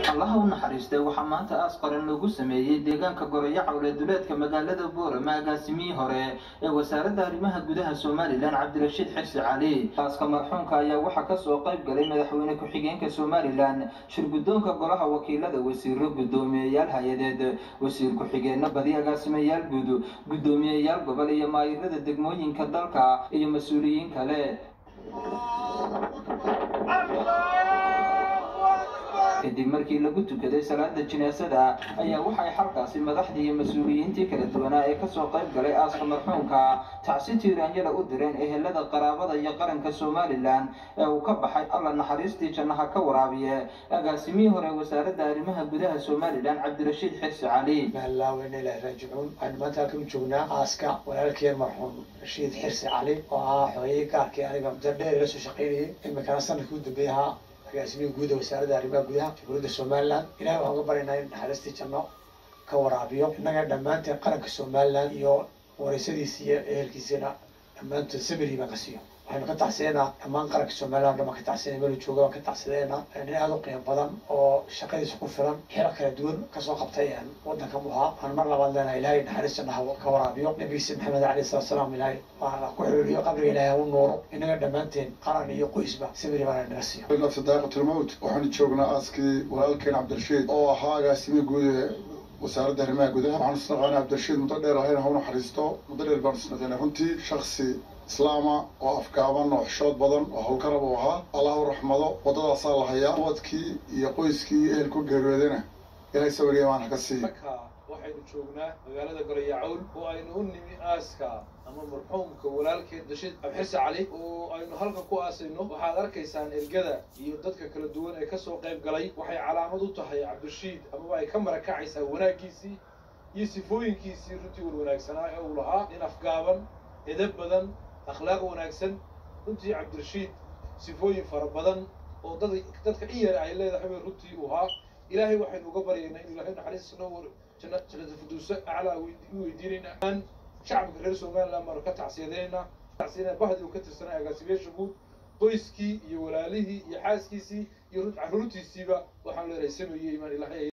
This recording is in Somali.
allaha u naxariistay waxaa maanta aas qaran loogu sameeyey deegaanka gorayo cawle duleedka magaalada boorama agaasimihii hore ee wasaaradda arrimaha gudaha somalilan cabdirashiid xirsi cali aaska marxuumka ayaa waxaa kasoo qayb galay madaxweyne ku-xigeenka somalilan shirguddoonka golaha wakiilada wasiiro guddoomiyeyaal hay-adeed wasiir ku-xigeenno badi agaasimayaal guud guddoomiyeyaal gobol iyo maayirada degmooyinka dalka iyo mas-uuliyiin kale kadib markii lagu tukaday salaada jinaasada ayaa waxay xalkaasi madaxdii iyo mas-uuliyiintii kala duwanaa ee kasoo qayb galay aaska marxuumka tacsi tiiraanyada u direen ehelada qaraabada iyo qaranka somalilan ee uu ka baxay alla naxariistii jannaha ka waraabiye agaasimihii hore wasaaradda arrimaha gudaha somalilan cabdirashiid xirsi cali maalaaweyna ilaah raajicuun waxaynu maanta halkan u joognaa aaska walaalkeen marxuum rashiid xirsi cali oo ahaa xooyay gaarkii aniga muddo dheer ila soo shaqaynayay iminkana sanadkii u dambeeyay ahaa agaasimihi guuda wasaaradda arrimaha gudaha jamhuuriyadda somalilan ilahay waxaan uga baryaynaa in naxariistii janno ka waraabiyo innaga dhammaanteen qaranka somalilan iyo wareysadiisi iyo ehelkiisina dhammaantood samiri baan ka siiyo waxaynu ka tacsiyeynaa dhammaan qaranka somalilan dhan baan ka tacsiyenay meel jooga baan ka tacsiyeynaa nin aada u qiimo badan oo shaqadiisa ku filan xilo kala duwan kasoo qabtay waddanka muhaa waxaan mar labaad leenahay ilahay naxariis jannaha ka waraabiyo nabigiisa maxamed alayhi salatu salaam ilahay waana ku xiriiriyo qabriga ilahay u nuuro innaga dhammaanteen qaran iyo qoysba samiri baana naga siiyo nafsi daaqatulmowt waxaanu joognaa aaskii walaalkeen cabdirashiid oo ahaa agaasimihi guud ee wasaaradda arrimaha gudaha waxaanu isnaqaanay cabdirashiid muddo dheer ahayna ha u naxariisto muddo dheer baanu isnaqaynay runtii shaksi islaama oo afgaaban oo xishood badan oo howlkarab uu ahaa allah u raxmado waddadaasaa la hayaa ubadkii iyo qoyskii iyo ehelku geeriyoodayna ilahay sawiriya maan haka siiya marka waxaynu joognaa magaalada gorayacawl oo aynu u nimi aaska ama marxuumka walaalkeed dashiid abxirse cali oo aynu halkan ku aasayno waxaad arkaysaan ergada iyo dadka kala duwan ee kasoo qayb galay waxay calaamad u tahay cabdirashiid amaba ay ka marakacaysaa wanaaggiisii iyo sifooyinkiisii runtii wan wanaagsanaa ee uu lahaa nin afgaaban edab badan akhlaaq wanaagsan runtii cabdirashiid sifooyin fara badan oo dad dadka in yar ay leedahay bay runtii uu ahaa ilaahay waxaynu uga baryaynaa inu ilahay naxariis noo jannada firdowsa aclaa u weydiinaynaa shacabka reer somaliland baanu ka tacsiyadaynaynaa tacsiyadayna bahdi uu ka tirsanay agaasimayaasha guud qoyskii iyo walaalihii iyo xaaskiisii iyo carruurtiisiiba waxaan leenahay sameeyey imaan ilahay